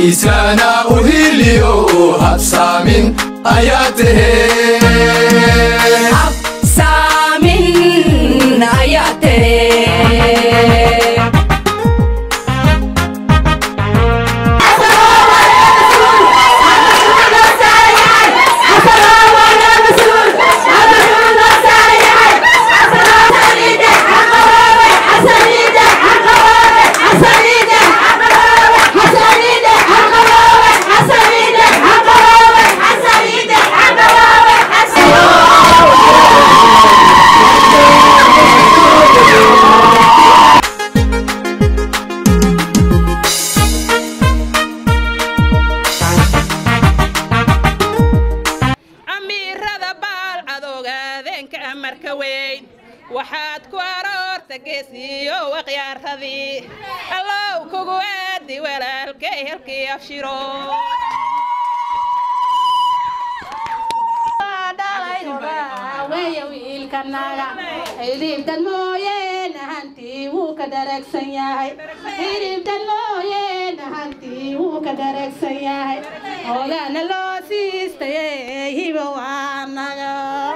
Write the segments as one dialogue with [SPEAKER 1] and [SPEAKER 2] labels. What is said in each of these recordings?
[SPEAKER 1] heshiiskana u hiliyo habsaamin ayaa tahee
[SPEAKER 2] saamin ayaa tere
[SPEAKER 3] amiirada baal cadowgaadeenka amarka weyn waxaad ku aroorta geesiyo waqyaaradii allow kugu aadi walaalkay halkii afshiro
[SPEAKER 4] weeye wiilkanaga hilibtan mooyeena hantii wuu ka dharagsan yahay hilibtan mooyeena hantii wuu ka dharagsan yahay hogaana loo siistaye hibo waanaga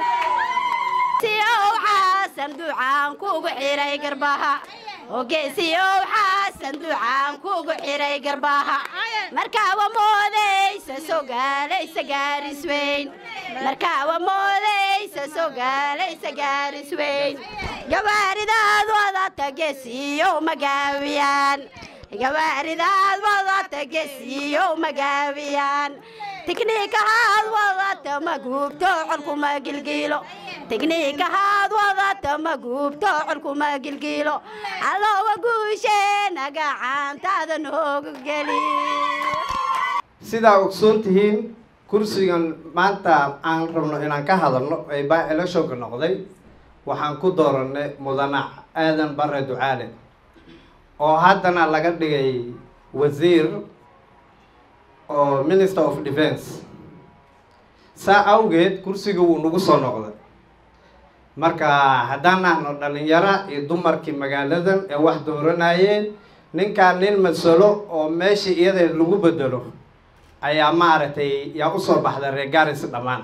[SPEAKER 5] siyow xaasan ducaan kugu xiray garbaha ogeesiyow xaasan ducaan kugu xiray garbaha markaaba moodaysa sogaalaysa gaaris weyn markaaba moodaysa sogaalaysa gaaris weyn gawaaridaad wadata geesiyow magaawiyaan gawaaridaad wadata geesiyow magaawiyaan tikniikahaad wadata ma guubto colkuma gilgiilo tikniikahaad wadata ma guubto colkuma gilgiilo allowa guusheena gacantaada noogu geli
[SPEAKER 6] sidaa ogsoon tihiin kursigan maanta aan rabno inaan ka hadalno ee baa electionka noqday waxaan ku dooranay mudane aadan bare ducaale oo haddana laga dhigay wasiir oo minister of defence saa awgeed kursiga wuu nagu soo noqday marka haddaan ahno dhalinyaro iyo dumarkii magaaladan ee wax dooranayeen ninkaan nin masalo oo meeshii iyada lagu bedelo ayaa maaragtay yaa usoo baxda reer garis dhammaan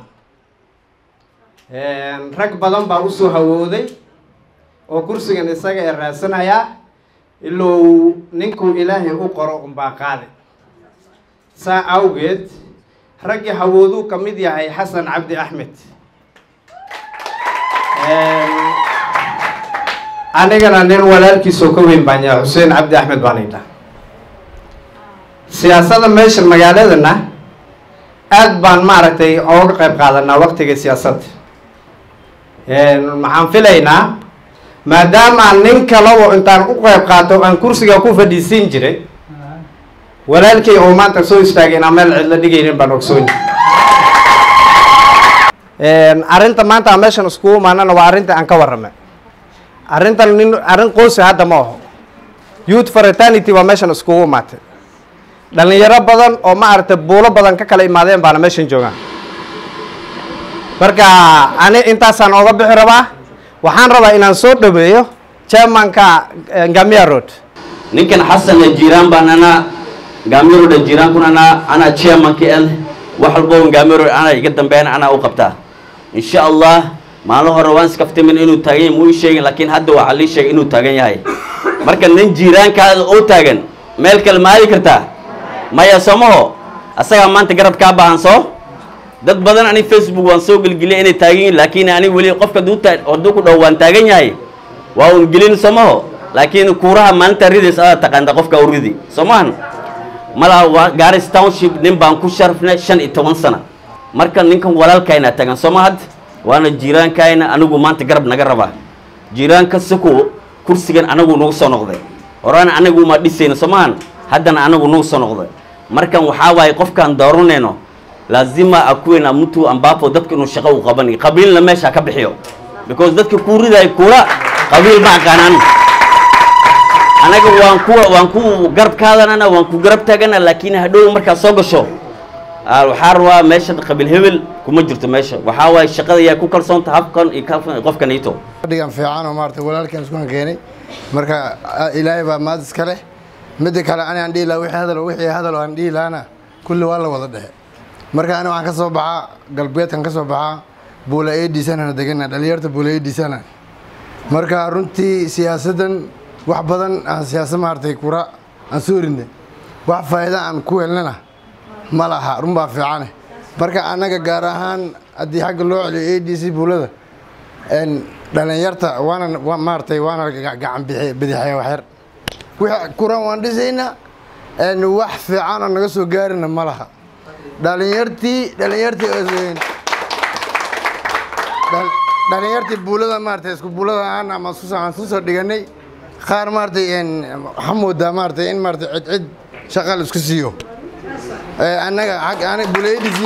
[SPEAKER 6] rag badan baa usoo hawooday oo kursigan isaga ee raadsanayaa ilow ninkuu ilaahay u qoro unbaa qaade saa awgeed raggii hawooduu ka mid yahay xasan cabdi axmed anigana nin walaalkiisoo ka weyn baan yahay xuseen cabdi axmed baan idhaa siyaasadda meesha magaaladana aad baan maaragtay ooga qayb qaadanaa waktiga siyaasadda maxaan filaynaa maadaama nin kalabo intaan u qayb qaato aan kursiga ku fadhiisiin jiray walaalkay oo maanta soo istaagay inaan meel cidla dhigaynin baan ogsoon arrinta maanta aan meeshan iskugu imaanana waa arrinta aan ka warramay arrintan nin arrin qoysi hadda ma aho youth fraternity waa meeshan iskugu imaatay dhalinyaro badan oo maaragtay buulo badan ka kala imaadeen baana meeshan joogaan marka ani intaasaan ooga bixi rabaa waxaan rabaa inaan soo dhaweeyo chairmanka ngamia road
[SPEAKER 7] ninkan xasan jiraan baan anaa gaamiro dhan jiraan kun anaa anaa chairmanka el wax walbo gaamiro anaa iga dambeeyana anaa u qabtaa insha allah maalin hore waan iskaftimin inuu taagan yahay muu ii sheegin laakiin hadda waxaa lii sheegay inuu taagan yahay marka nin jiiraankaada oo taagan meel kale ma aadi kartaa maya somaho asagaa maanta garab kaa baahan soo dad badan ani facebook waan soo gelgeliyay inay taagan yihin laakiin ani weli qofka hadduu ku dhaw waan taagan yahay waa un gelin somaho laakiin kuuraha maalinta ridays adaa taqaanta qofka u ridi soomahan malaa waa garis township nin baan ku sharafnay shan iyo toban sana marka ninkan walaalkayna tagan sooma had waana jiiraankayna anigu maanta garab naga rabaa jiiraanka sako kursigan anagu nagu soo noqday horaan anagu ma dhisayno soomahan haddana anagu nagu soo noqday markan waxaa waaye qofkaan dooranayno laazima akuwena mtu ambapo dadka inuu shaqo u qabanayo qabiilna meesha ka bixiyo because dadka kuu ridaay kula qabiil ma aqaanaan anaga waan ku waan ku garab kaadanana waan ku garab taagana laakiin hadhow markaad soo gasho ah, waxaa rabaa meesha qabiil hebel kuma jirto meesha waxaa waaye shaqada yaa ku kalsoonta habkan iyo kalkan qofkan ito
[SPEAKER 8] fadhigan fiican oo maarata walaalkan isku keenay marka ah, ilaahay baa maad iska leh midda kale ani aan dhihi lahaa wixii hadal wixii hadal aan dhihi lahaana kulli waa la wada dhexe marka ani waxaan ka soo baxaa galbeedkan ka soo baxaa buula eedhiisana degana dhalinyarta buula eedhiisana marka runtii siyaasaddan wax badan aan siyaasad maaragtay kura aan soo ridnay wax faa'iida aan ku helnana ma laha run baa fiicane marka annaga gaar ahaan haddii xagga loo celiyo a d c buulada dhalinyarta waana maaragtay waana gacan bidixeya waxyar wixii kuran waan dhisaynaa wax fiican oo naga soo gaarina ma laha dhalinyartii dhalinyartii dhalinyartii buulada maaragtay isku buulada aan ama aan isku soo dhiganay qaar maaragtay waxaa moodaa maaragtay in maaragtay cid cid shaqa la isku siiyo annaga xag ani buulayadisi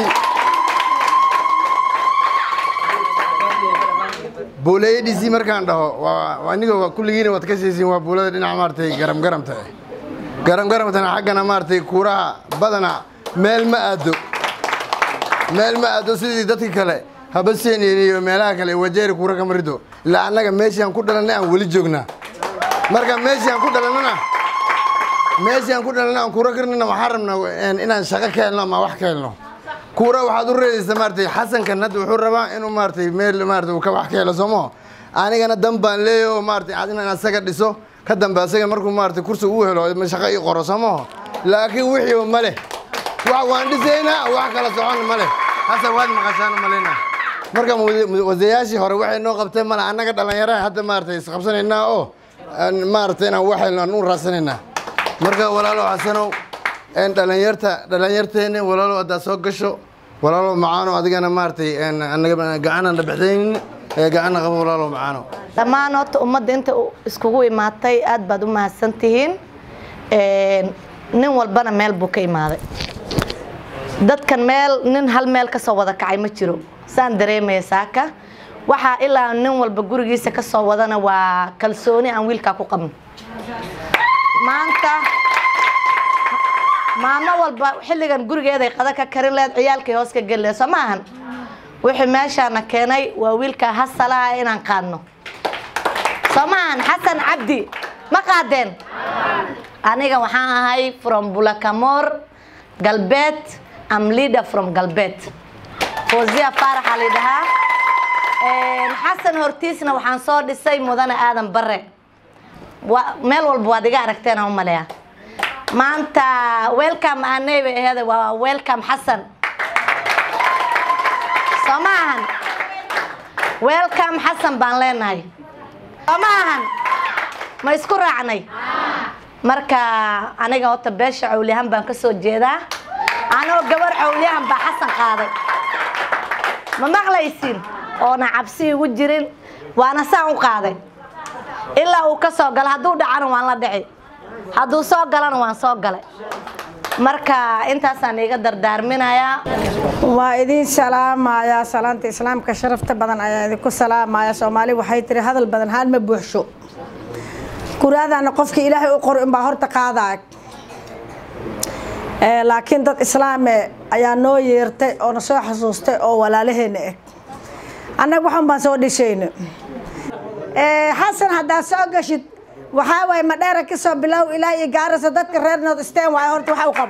[SPEAKER 8] buulayadisi markaan dhaho waa aniga kulligiina waad ka siisiin waa buulada dhinaca maaragtay garam garamta garam garamtana xaggana maaragtay kuuraha badana meel ma aado meel ma aado sidii dadka kale habaseen iyo meelaha kale wajeeri kuura kama rido ilaa annaga meeshii aan ku dhalannay aan weli joognaa marka meeshii aan ku dhalannana meeshii aan ku dhalannay aan kuura karnana waxaan rabnaa inaan shaqo ka helno ama wax ka helno kuura waxaad u reedaysa maaragtay xasankan hadda wuxuu rabaa inuu maaragtay meel maaragtay uu ka wax ka helo soomo anigana dan baan leeyahay oo maaragtay inaan asaga dhiso ka dambe asaga markuu maaragtay kursi uu helo shaqo ii qoro soomo laakiin wixii ma leh wax waan dhisaynaa wax kala socon ma leh hase waad maqashaan maleyna marka wadayaashii hore waxay noo qabteen male annaga dhallinyaraha hadda maaragtay isqabsanaynaa oo maaragtay inaan wax helno aan u raadsanaynaa marka walaalo xasanow dhalinyarta dhalinyarteena walaalo haddaad soo gasho walaalo macaano adigana maaragtay gacanaan dhabaxdaynin gacanna qabo walaalo macaano
[SPEAKER 9] dhammaan horta ummadda inta iskugu imaatay aad baad u mahadsan tihiin nin walbana meel buu ka imaaday dadkan meel nin hal meel ka soo wada kacay ma jiro saan dareemaya saaka waxaa ilaa nin walba gurigiisa ka soo wadana waa kalsooni aan wiilkaa ku qabno maanta maamo walba xilligan gurigeeday qada ka karin leed ciyaalkay hoos ka geli leed soo ma ahan wixii meeshaana keenay waa wiilkaa hasalaha inaan qaadno soo ma ahan xasan cabdi ma qaadeen aniga waxaan ahay from bulakamor galbeed am leader from galbeed fozia faaraxa la dhahaa xasan hortiisna waxaan soo dhisay mudane aadan bare meel walba waad iga aragteen aan u maleeya maanta welcome aaney bay aheeda waa welcome xasan soo ma ahan welcome xasan baan leenahay soo ma ahan ma isku raacnay marka aniga horta beesha cawliyahan baan ka soo jeedaa anoo gabar cawliyahan baa xasan qaaday ma maqlaysin oona cabsi igu jirin waana saan u qaaday ilaa uu ka soo galo hadduu dhacana waan la dhici hadduu soo galana waan soo galay marka intaasaan iga dardaarminayaa
[SPEAKER 10] waa idin salaamayaa salaanta islaamka sharafta badan ayaa idinku salaamaya soomaali waxay tiri hadal badan haan ma buuxsho kuraadana qofka ilaahay u qoro inbaa horta qaadaa laakiin dad islaame ayaa noo yeertay oo na soo xasuustay oo walaalaheena ah annaga waxan baan soo dhishayna xasan haddaad soo gashid waxaa waaye madheera ka soo bilow ilaa iyo gaarasa dadka reer nood steen waaye horta waxa u qabo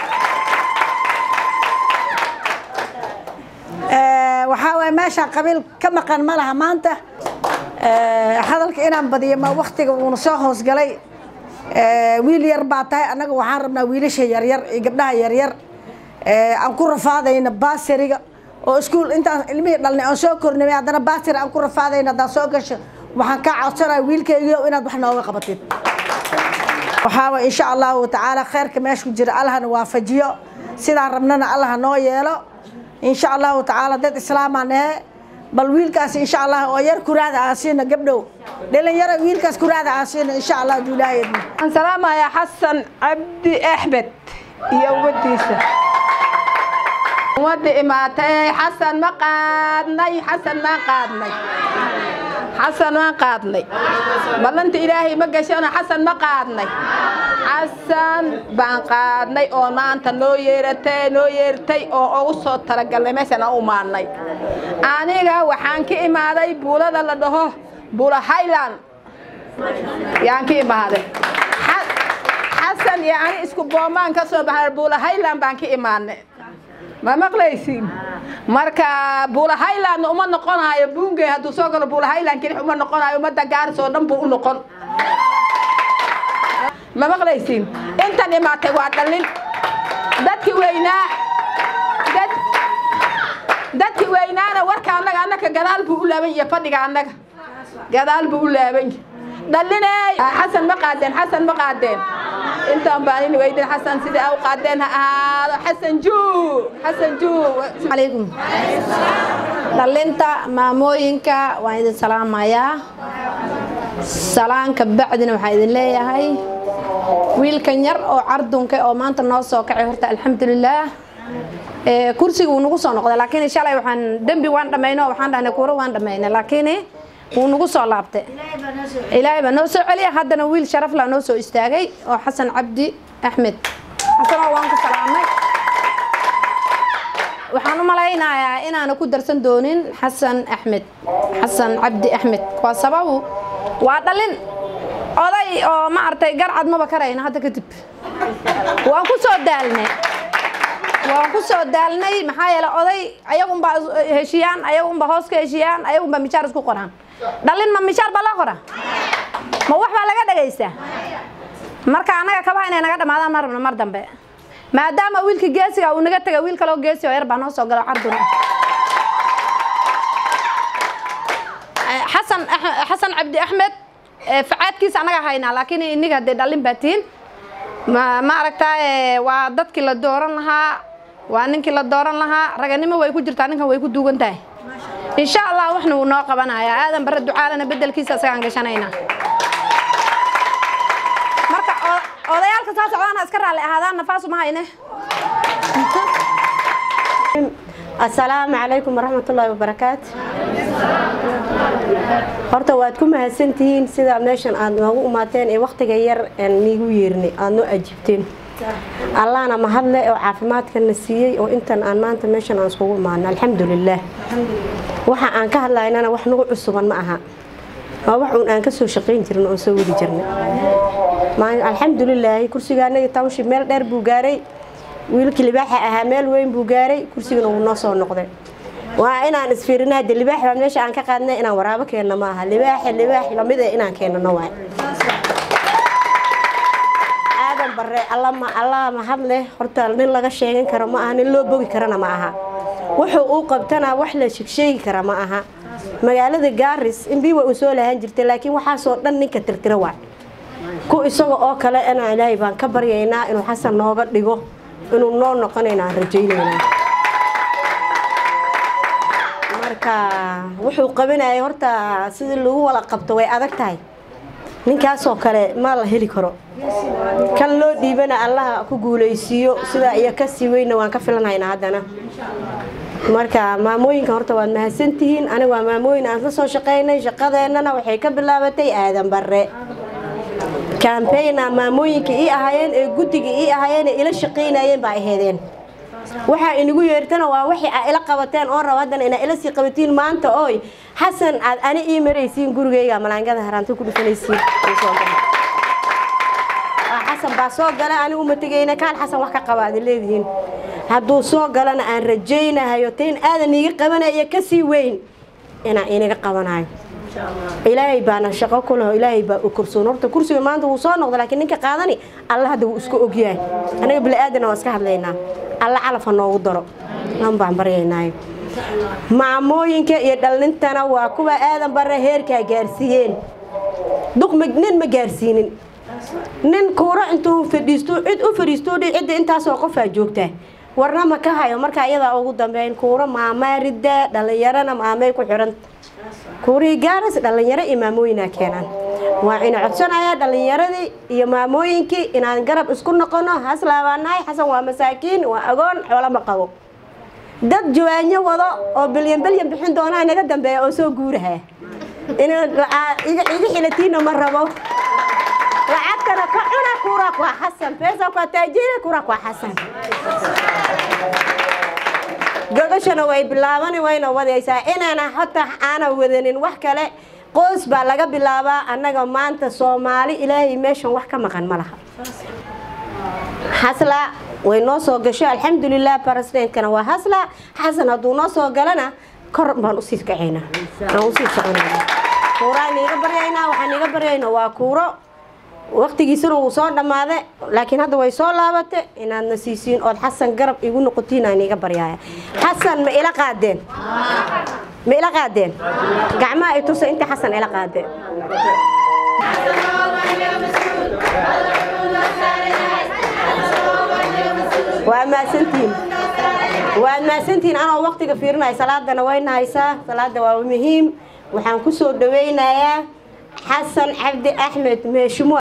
[SPEAKER 10] waxaa waaye meeshaan qabiil ka maqan ma laha maanta hadalka inaan badiyo ma waktiga uuna soo hoosgalay wiil yar baa tahay annaga waxaan rabnaa wiilasha yaryar iyo gabdhaha yaryar aan ku rafaadayna baasiriga oo iskuul intaan ilmihii dhalnay aan soo kornay haddana baasiri aan ku rafaadayna haddaan soo gasho waxaan kaa codsanaya wiilkaygiio inaad wax nooga qabatid waxaaba insha allahu tacaala kheyrka meesha ku jira allahna waafajiyo sidaan rabnana allah noo yeelo insha allahu tacaala dad islaamaan ahe bal wiilkaas insha allah oo yar kuraada aan siina gabdhow dhalinyaro wiilkaas kuraada aan siina insha allah haduu ilaahay idmo
[SPEAKER 3] waxaan salaamayaa xasan cabdi axmed iyo ummadiisa ummadda imaatay xasan ma qaadnay xasan maan qaadnay xasan waan qaadnay ballanta ilaahay ma gashano xasan ma qaadnay xasan baan qaadnay oo maanta noo yeeratay noo yeertay oo ugu soo talagalnay meeshaan aan u imaanay aniga waxaan ka imaaday buulada la dhaho buula highland yaan ka imaaday xasan iyo ani isku boomaan ka soo baxnay buula highland baan ka imaanay ma maqlaysiin marka buula highlandna uma noqonayo buunge hadduu soo galo buula highland kelix uma noqonayo ummadda gaaris oo dhan buu u noqon ma maqlaysiin intan imaatay waa dhallin dadki weynaa dad dadki weynaana warka annaga annaka gadaal buu u laaban yahay fadhiga annaga gadaal buu u laaban yahay dhalliney xasan ma qaadeen xasan ma qaadeen intaan baan in weydin xasan sidii au qaadeen ha ahaado xasan juu xasan juu
[SPEAKER 11] calaykum dhallinta maamooyinka waan idin salaamayaa salaanka bacdina waxaan idin leeyahay wiilkan yar oo cardunka oo maanta noo soo kacay horta alxamdulilaah kursiga wuu nagu soo noqday laakiin shalay waxaan dembi waan dhammayno waxaan dhahnay kuuro waan dhammaynay laakiin wuu nagu soo laabtay ilaahay baa noo soo celiya haddana wiil sharaf laa noo soo istaagay oo xasan cabdi axmed xasanoo waan ku salaamay waxaan u malaynayaa inaana ku darsan doonin xasan axmed xasan cabdi axmed waa sababu waa dhalin oday oo ma artay garcad maba karayna hadda kadib waan ku soo daalnay waan ku soo daalnay maxaa yeele oday ayagunbaa heshiyaan ayagunbaa hoos ka heshiyaan ayagunbaa mishaar isku qoraan dhalin ma mishaar baa loo qoraa ma wax baa laga dhagaystaa marka annaga kabaha inay naga dhamaadaan ma rabno mar dambe maadaama wiilka geesiga uu naga tegay wiil kaloo geesi oo yar baa noo soo galo carduna xasan xasan cabdi axmed facaadkiisa annaga haynaa laakiin iniga dee dhallin baa tihiin ma ma aragtaa waa dadkii la dooran lahaa waa ninkii la dooran lahaa raganimo way ku jirtaa ninkan way ku duugan tahay insha allah waxna wuu noo qabanayaa aadan bare ducaalana bedelkiisa isagaan gashanaynaa marka odayaalka soo socdaana iska raalli ahaadaan nafaasu ma hayne
[SPEAKER 12] asalaamu calaykum waraxmatullaahi wabarakaatu horta waad ku mahadsantihiin sida meeshan aad noogu imaateen ee wakhtiga yar niigu yeernay aad noo ajibteen allahna mahadle oo caafimaadkana siiyey oo intan aan maanta meeshan aan iskugu imaano alxamdulilaah waxa aan ka hadlaynana wax nagu cusuban ma aha waa wax uun aan ka soo shaqayn jirin oon soo wadi jirnay alxamdulilaahi kursigaanagi township meel dheer buu gaaray wiilkii libaaxa ahaa meel weyn buu gaaray kursigana wuu noo soo noqday waa inaan isfiirina hadde libaax baa meesha aan ka qaadnay inaan waraabo keenno ma aha libaaxa libaax lamid ee inaan keenano waay aadan bare allama allah mahad leh horta nin laga sheegan karo ma aha nin loo bogi karana ma aha wuxuu uu qabtana wax la sheegsheegi kara ma aha magaalada gaaris inbiiwa uu soo lahaan jirtay laakiin waxaasoo dhan ninka tirtira waay ku isaga oo kale inaan ilaahay baan ka baryaynaa inuu xasan nooga dhigo inuu noo noqonayna aan rajaynaynaa marka wuxuu qabanayay horta sidii lagu wala qabto way adag tahay ninkaasoo kale ma la heli karo kan loo dhiibana allaha ku guulaysiiyo sidaa iyo kasii weyna waan ka filanhaynaa haddana marka maamooyinka horta waad mahadsantihiin aniga waa maamooyin aan ka soo shaqaynay shaqadeennana waxay ka bilaabatay aadan bare kambayna maamooyinka ii ahaayeen ee guddiga ii ahaayeen ee ila shaqaynayeen baa aheedeen waxaa inagu yeertana waa waxay aa ila qabateen oon rabo haddana inaa ila sii qabatiin maanta ooy xasan aad ani ii maraysiin gurigayga malaangada haraanta ku dhufanaysiin xasan baa soo gala anigu ma tegayna kaan xasan wax ka qaba aad leedihiin hadduu soo galana aan rajaynahayo tayn aadan iiga qabanaya kasii weyn inaan inaga qabanayo ilaahay baana shaqo ku leho ilaahay baa u kursoon horta kursiga maanta wuu soo noqda laakiin ninka qaadani alla hadda wuu isku ogyahay anaga bili-aadana waan iska hadlaynaa alla calafa noogu daro lan baan baryaynaayo maamooyinka iyo dhalnintana waa kuwa aadan bare heerkaa gaarsiiyeen duqma nin ma gaarsiinin nin kuuro intuu fadhiisto cid u fadhiisto dhi cidda intaasoo qofaa joogtaa warna ma ka hayo marka iyadaa ugu dambeyn kuuro maamaarida dhallinyarana maamay ku xidhan kuurihii gaaras dhallinyaro iyo maamooyinaa keenaan waa ina codsanayaa dhallinyaradii iyo maamooyinkii inaan garab isku noqono haslaabaanahay xasan waa masaakiin waa agoon xoolama qabo dad jawaanyo wado oo bilyan bilyan bixin doonaa naga dambeeya oo soo guuraha iga xilatiina ma rabo lacagtana ka cuna kuura kwa xasan pesa kwa taajiri kuura kwa xasan gogashana way bilaabani wayna wadaysaa inaana hota aana wadanin wax kale qoys baa laga bilaabaa annaga maanta soomaali ilaahay meeshan wax ka maqan ma laha hasla way noo soo gasho alxamdulilah baresidentkana waa hasla xasan hadduu noo soo galana kor baan usii kacaynaa aan usii soconayna kuuraan iiga baryaynaa waxaan iiga baryaynaa waa kuuro waqtigiisana wuu soo dhammaaday laakiin hadda way soo laabate inaadna siisiin ood xasan garab igu noqotiin aan iiga baryaaya xasan ma ila qaadeen ma ila qaadeen gacmaha ay tusa intii xasan ila qaadeen waa maasantihiin waad maasantihiin anoo waqtiga fiirinaya salaadana wayna haysaa salaada waa muhiim waxaan ku soo dhawaynayaa xasan cabdi axmed meeshimo